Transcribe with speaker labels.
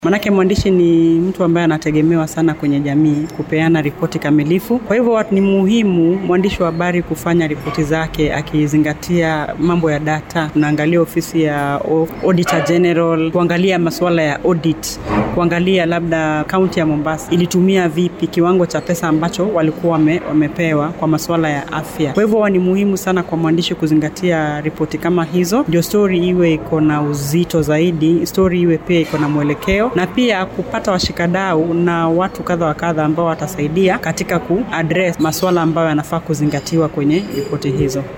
Speaker 1: Manake mwandishi ni mtu ambaye anategemewa sana kwenye jamii kupeana ripoti kamilifu. Kwa hivyo ni muhimu mwandishi wa habari kufanya ripoti zake akizingatia mambo ya data. Unaangalia ofisi ya Auditor General, kuangalia masuala ya audit, kuangalia labda kaunti ya Mombasa ilitumia vipi kiwango cha pesa ambacho walikuwa wame, wamepewa kwa masuala ya afya. Kwa hivyo ni muhimu sana kwa mwandishi kuzingatia ripoti kama hizo, ndio story iwe iko na uzito zaidi, story iwe pia iko na mwelekeo na pia kupata washikadau na watu kadha wa kadha ambao watasaidia katika kuaddress masuala ambayo yanafaa kuzingatiwa kwenye ripoti hizo.